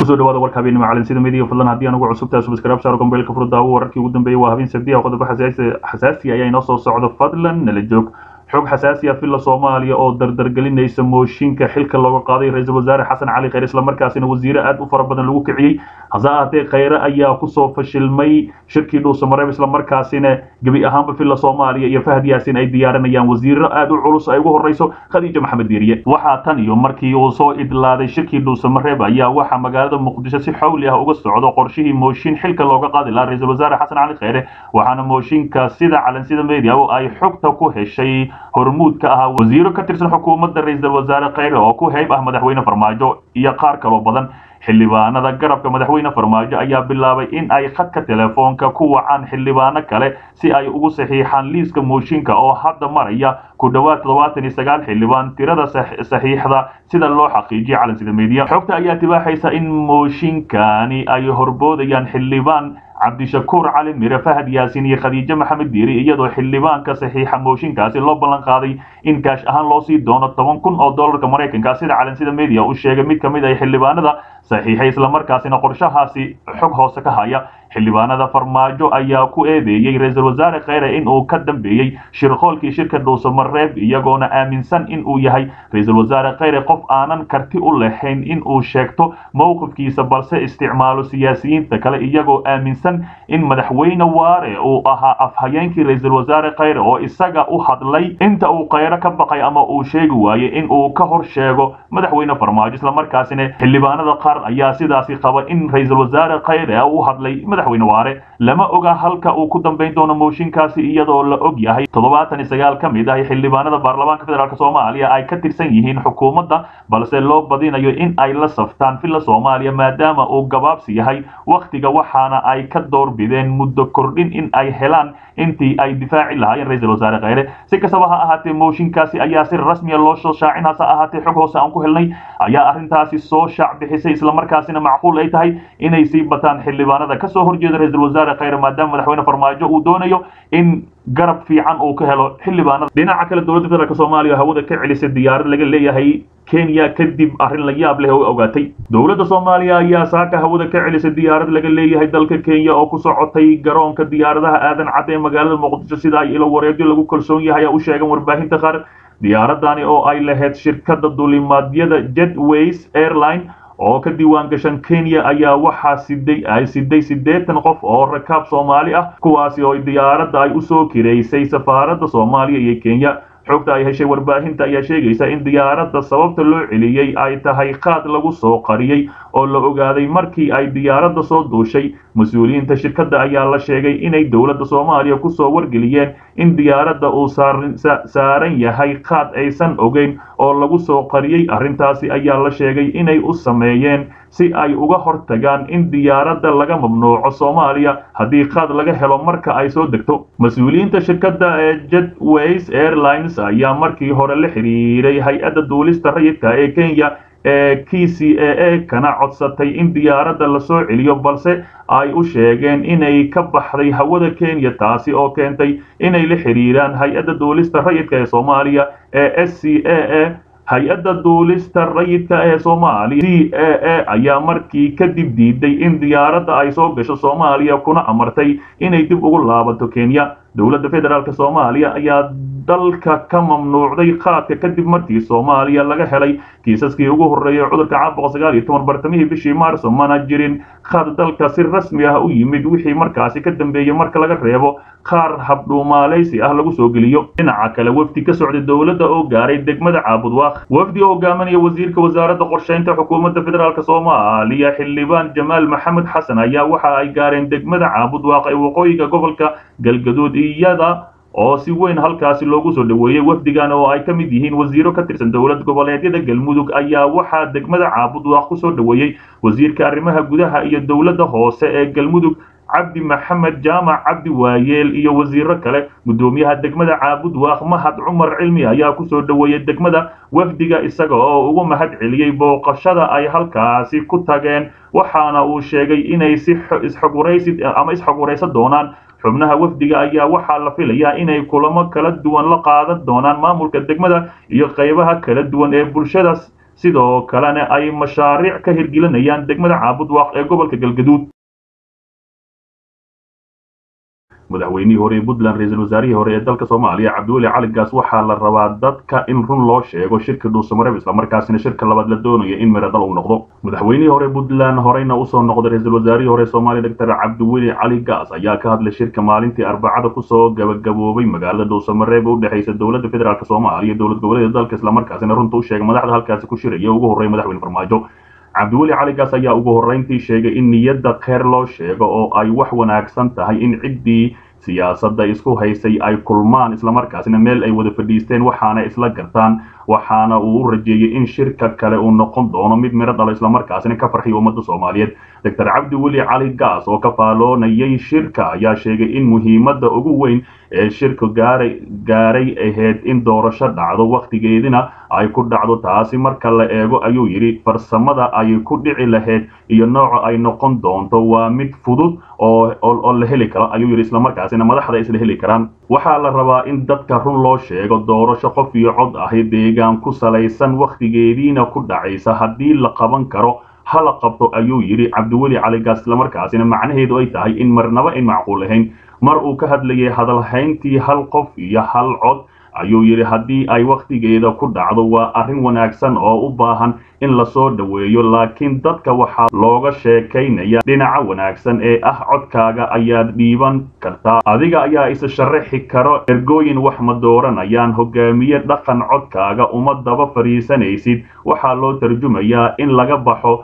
kusoo dhawaada warka habeenimo calansida midiya fadlan haddii aan ugu cusubtahay subscribe saaro gombeelka furdaawo wararkii ugu dambeeyay waa habeen sabdi ah qodobo xasaasi ayaa inoo soo socdo fadlan nala joog xog xasaasi ah filla soomaaliya oo dardargelinaysa mooshinka xilka looga qaaday ra-iisul wasaare xasan cali khayre islamarkaasina wasiire aad u fara badan lagu kiciyey hase ahaatee khayre ayaa kusoo fashilmay shirkii dhuusamareeb islamarkaasina gebi ahaanba filla soomaaliya iyo fahad yaasin ay diyaarinayaan wasiiro aad u culus ay ugu horreyso khadiija maxamed diiriye waxaa tan iyo markii uu soo idlaaday shirkii dhuusamareeb ayaa waxaa magaalada muqdisho si xawli ah uga socdo qorshihii mooshin xilka looga qaadi lahaa ra-iisul wasaare xasan cali khayre waxaana mooshinka sida calansida media oo ay xogta ku heshay hormuud ka ahaa wasiiro ka tirsan xukuumadda ra-iisul wasaare khayre oo ku heyb ah madaxweyne farmaajo iyo qaar kaloo badan xildhibaanada garabka madaxweyne farmaajo ayaa bilaabay in ay khadka telefoonka ku wacaan xildhibaano kale si ay ugu saxiixaan liiska mooshinka oo hadda maraya ku dhowaad toddobaatan iyo sagaal xildhibaan tirada saxiixda sida loo xaqiijiya calansida media xogta ayaa tibaaxaysa in mooshinkani ay horboodayaan xildhibaan cabdishakuur cali mire fahad yaasin iyo khadiijo maxamed diiri iyadoo xildhibaanka saxiixa mooshinkaasi loo ballan qaaday in kaash ahaan loo sii doono toban kun oo dollarka maraykanka sida calansida media uu sheegay mid ka mid ah xildhibaanada saxiixay islamarkaasina qorshahaasi xog hoose ka haya xildhibaanada farmaajo ayaa ku eedeeyey ra-iisul wasaare khayre in uu ka dambeeyey shirqoolkii shirka dhuusamareeb iyagoona aaminsan in uu yahay ra-iisul wasaare khayre qof aanan karti u lahayn in uu sheegto mowqifkiisa balse isticmaalo siyaasiyiinta kale iyagoo aaminsan in madaxweyne waare uu ahaa afhayeenkii ra-iisul wasaare khayre oo isaga u hadlay inta uu khayre ka baqay ama uu sheegi waayey in uu ka hor sheego madaxweyne farmaajo islamarkaasina xildhibaanada qaar ayaa sidaasi qaba in ra-iisul wasaare khayre u hadlay madaxweyne waare lama oga halka uu ku dambayn doono mooshinkaasi iyadoo la og yahay toddobaatan iyo sagaal ka mid ah xildhibaanada baarlamaanka federaalk soomaaliya ay ka tirsan yihiin xukuumadda balse loo badinayo in ay la saftaan filla soomaaliya maadaama uu gabaabsi yahay wakhtiga waxaana ay ka doorbideen muddo kordhin in ay helaan intii ay difaaci lahaayeen ra-iisul wasaare khayre si kastaba ha ahaatee mooshinkaasi ayaa si rasmiya loo soo shaacin hase ahaatee xog hoose aan ku helnay ayaa arrintaasi soo shaac bixisay islamarkaasina macquul ay tahay inay sii bataan xildhibaanada kasoo horjeeda ra-iisul wasaare khayre maadaama madaxweyne farmaajo uu doonayo in garab fiican uu ka helo xildhibaanada dhinaca kale dowladda federaalk soomaaliya hawada ka celisay diyaarad laga leeyahay kenya kadib arrin la yaab leh oo ogaatay dowladda soomaaliya ayaa saaka hawada ka celisay diyaarad laga leeyahay dalka kenya oo ku socotay garoonka diyaaradaha aadan cadde ee magaalada muqdisho sida ay ilo wareegyo lagu kalsoon yahay u sheegan warbaahinta qaar diyaaradani oo ay lahayd shirkadda dulimaadyada jetways airline oo ka diiwaan gashan kenya ayaa waxaa siday ay siday siddeetan qof oo rakaab soomaali ah kuwaasi oo diyaaradda ay usoo kireysay safaaradda soomaaliya iyo kenya xogta ay heshay warbaahinta ayaa sheegaysa in diyaaradda sababta loo celiyey ay tahay qaad lagu soo qariyey oo la ogaaday markii ay diyaaradda soo duushay mas-uuliyiinta shirkadda ayaa la sheegay inay dowladda soomaaliya kusoo wargeliyeen in diyaaradda uu saaran yahay qaad aysan ogeyn oo lagu soo qariyey arrintaasi ayaa la sheegay inay u sameeyeen si ay uga hortagaan in diyaaradda laga mamnuuco soomaaliya haddii qaad laga helo marka ay soo degto mas-uuliyiinta shirkadda ee jetways airlines ayaa markii hore la xiriiray hay-adda duulista rayidka ee kenya ee k c a a kana codsatay in diyaaradda lasoo celiyo balse ay u sheegeen inay ka baxday hawada kenya taasi oo keentay inay la xiriiraan hay-adda duulista rayidka ee soomaaliya ee s c a a hay-adda duulista rayidka ee soomaaliya c a a ayaa markii kadib diiday in diyaaradda ay soo gasho soomaaliya kuna amartay inay dib ugu laabato kenya dowladda federaalk soomaaliya ayaa dalka ka mamnuucday qaadka kadib markii soomaaliya laga helay kiisaskii ugu horreeyay cudurka caabuqa sagaal iyo toban bartamihii bishii maarso mana jirin qaad dalka si rasmi ah u yimid wixii markaasi ka dambeeyey marka laga reebo qaar habdhuumaalaysi ah lagu soo geliyo dhinaca kale wafdi ka socday dowladda oo gaaray degmada caabudwaaq wafdi oo hogaaminaya wasiirka wasaaradda qorshaynta xukuumadda federaalk soomaaliya xildhibaan jamaal maxamed xasan ayaa waxa ay gaareen degmada caabudwaaq ee waqooyiga gobolka galgaduud iyada oo si weyn halkaasi loogu soo dhoweeyey wafdigan oo ay ka mid yihiin wasiiro ka tirsan dowlad goboleedyada galmudug ayaa waxaa degmada caabudwaaq ku soo dhoweeyey wasiirka arrimaha gudaha iyo dowladda hoose ee galmudug cabdi maxamed jaamac cabdi waayeel iyo wasiiro kale guddoomiyaha degmada caabudwaaq mahad cumar cilmi ayaa kusoo dhoweeyey degmada wafdiga isaga oo ugu mahad celiyey booqashada ay halkaasi ku tageen waxaana uu sheegay inay si isxogwaraysi ama isxogwaraysan doonaan xubnaha wafdiga ayaa waxaa la filayaa inay kulamo kala duwan la qaadan doonaan maamulka degmada iyo qaybaha kala duwan ee bulshadaas sidoo kalena ay mashaariic ka hirgelinayaan degmada caabudwaaq ee gobolka galgaduud madaxweynihii hore ee puntland ra-iisul wasaarihii hore ee dalka soomaaliya cabdiweli cali gaas waxaa la rabaa dadka in run loo sheego shirka dhuusamareeb islamarkaasina shirka labaad la doonaya in miradal uu noqdo madaxweynihii hore puntland horeyna usoo noqday ra-iisul wasaarihii hore soomaaliya doctor cabdiweli cali gaas ayaa ka hadlay shirka maalintii arbacada kusoo gabagaboobay magaalada dhuusamareeb ee udhexeysa dowladda federaalk soomaaliya dowlad goboleeda dalka islamarkaasina runta u sheegay madaxda halkaasi ku shiraya ugu horreeya madaxweyne farmaajo cabdiweli caligaas ayaa ugu horreyntii sheegay in niyadda kheer loo sheego oo ay wax wanaagsan tahay in ciddii siyaasadda isku haysay ay kulmaan islamarkaasina meel ay wada fadhiisteen waxaana isla gartaan waxaana uu u rajeeyey in shirka kale uu noqon doono mid miro dhalo islamarkaasina ka farxiya ummadda soomaaliyeed doctor cabdiweli cali gaas oo ka faaloonayay shirka ayaa sheegay in muhiimadda ugu weyn ee shirka gaaray gaaray ahayd in doorasho dhacdo wakhtigeedina ay ku dhacdo taasi marka la eego ayuu yidhi farsamada ay ku dhici lahayd iyo nooca ay noqon doonto waa mid fudud oo oo la heli karo ayuu yidhi islamarkaasina madaxda isla heli karaan waxaa la rabaa in dadka run loo sheego doorasho qof iyo cod ahi deegaan ku salaysan wakhtigeediina ku dhacaysa haddii la qaban karo hala qabto ayuu yidhi cabdiweli caligaas islamarkaasina macnaheedu ay tahay in marnaba ay macquul ahayn mar uu ka hadlayay hadalhayntii hal qof iyo hal cod ayuu yidhi haddii ay wakhtigeeda ku dhacdo waa arrin wanaagsan oo u baahan in lasoo dhoweeyo laakiin dadka waxaa looga sheekaynaya dhinaca wanaagsan ee ah codkaaga ayaad dhiiban kartaa adiga ayaa isa sharaxi karo ergooyin wax ma dooranayaan hogaamiye dhaqan codkaaga uma daba fadhiisanaysid waxaa loo tarjumayaa in laga baxo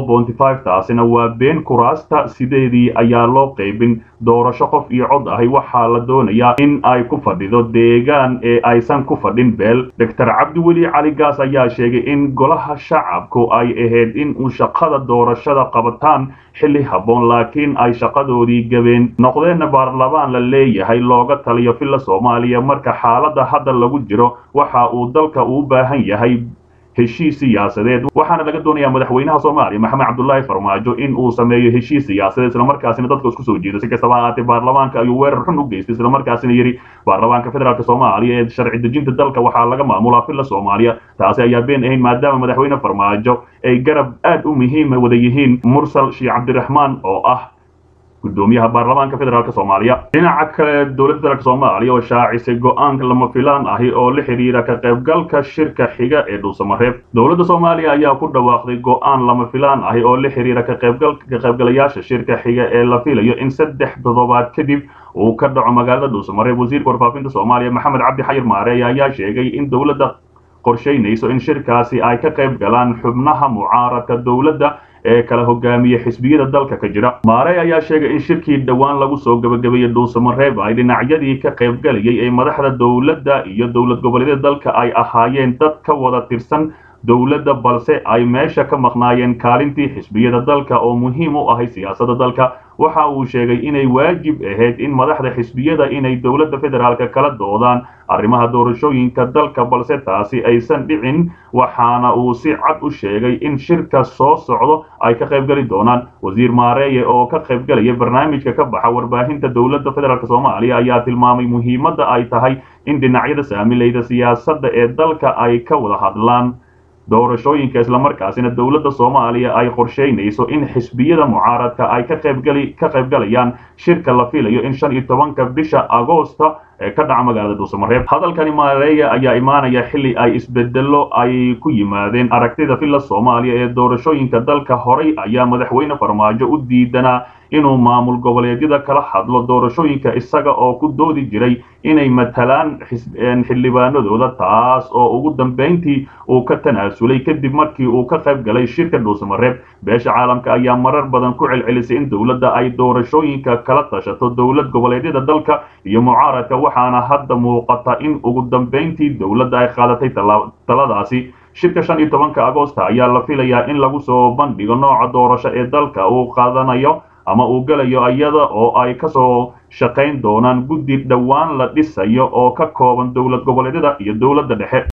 taasina waa been kuraasta sideedii ayaa loo qaybin doorasho qof iyo cod ahi waxaa la doonayaa in ay ku fadhido deegaan ee aysan ku fadhin beel doctor cabdiweli cali gaas ayaa sheegay in golaha shacabku ay ahayd in uu shaqada doorashada qabataan xilli habboon laakiin ay shaqadoodii gabeen noqdeenna baarlamaan la leeyahay looga taliyo filla soomaaliya marka xaaladda hadda lagu jiro waxa uu dalka uu baahan yahay heshiis siyaasadeed waxaana laga doonayaa madaxweynaha soomaaliya maxamed cabdulaahi farmaajo in uu sameeyo heshiis siyaasadeed islamarkaasina dadka isku soo jeedo si kastaba ahaatee baarlamaanka ayuu weerar xun u geystay islamarkaasina yidhi baarlamaanka federaalk soomaaliya ee sharci dejinta dalka waxaa laga maamulaa filla soomaaliya taasi ayaa been ahayn maadaama madaxweyne farmaajo ay garab aad u muhiima wada yihiin mursal sheekh cabdiraxmaan oo ah gudoomiyaha baarlamaanka federaalk soomaaliya dhinaca kale dowladda federaalk soomaaliya oo shaacisay go-aanka lama filaan ahi oo la xidhiira ka qaybgalka shirka xiga ee dhuusamareeb dowladda soomaaliya ayaa ku dhawaaqday go-aan lama filaan ahi oo la xidhiira ka qaybgalayaasha shirka xiga ee la filayo in saddex toddobaad kadib uu ka dhaco magaalada dhuusamareeb wasiirka warfaafinta soomaaliya maxamed cabdi xayir maareey ayaa sheegay in dowladda qorshaynayso in shirkaasi ay ka qayb galaan xubnaha mucaaradka dowladda ee kala hogaamiya xisbiyada dalka ka jira maarey ayaa sheegay in shirkii dhowaan lagu soo gabagabeeyey dhuusamareeb ay dhinacyadii ka qaybgalayay ee madaxda dowladda iyo dowlad goboleedyada dalka ay ahaayeen dad ka wada tirsan dowladda balse ay meesha ka maqnaayeen kaalintii xisbiyada dalka oo muhiim u ahay siyaasadda dalka waxa uu sheegay inay waajib ahayd in madaxda xisbiyada inay dowladda federaalka kala doodaan arrimaha doorashooyinka dalka balse taasi aysan dhicin waxaana uu si cad u sheegay in shirka soo socdo ay ka qaybgeli doonaan wasiir maareeye oo ka qaybgalaya barnaamijka ka baxa warbaahinta dowladda federaalk soomaaliya ayaa tilmaamay muhiimadda ay tahay in dhinacyada saamilayda siyaasadda ee dalka ay ka wada hadlaan doorashooyinka islamarkaasina dowladda soomaaliya ay qorsheynayso in xisbiyada mucaaradka ay ka qaybgali ka qaybgalayaan shirka la filayo in shan iyo tobanka bisha agoosta ee ka dhaca magaalada dhuusamareeb hadalkani maareeya ayaa imaanaya xilli ay isbedelo ay ku yimaadeen aragtida filla soomaaliya ee doorashooyinka dalka horay ayaa madaxweyne farmaajo u diidanaa inuu maamul goboleedyada kala hadlo doorashooyinka isaga oo ku doodi jiray inay matalaan xildhibaanadooda taas oo ugu dambayntii uu ka tanaasulay kadib markii uu ka qayb galay shirka dhuusamareeb beesha caalamka ayaa marar badan ku celcelisay in dowladda ay doorashooyinka kala tashato dowlad goboleedyada dalka iyo mucaaradka waxaana hadda muuqata in ugu dambayntii dowladda ay qaadatay taladaasi shirka shan iyo tobanka agoosta ayaa la filayaa in lagu soo bandhigo nooca doorasho ee dalka uu qaadanayo ama uu gelayo iyada oo ay kasoo shaqayn doonaan guddi dhowaan la dhisayo oo ka kooban dowlad goboleedyada iyo dowladda dhexe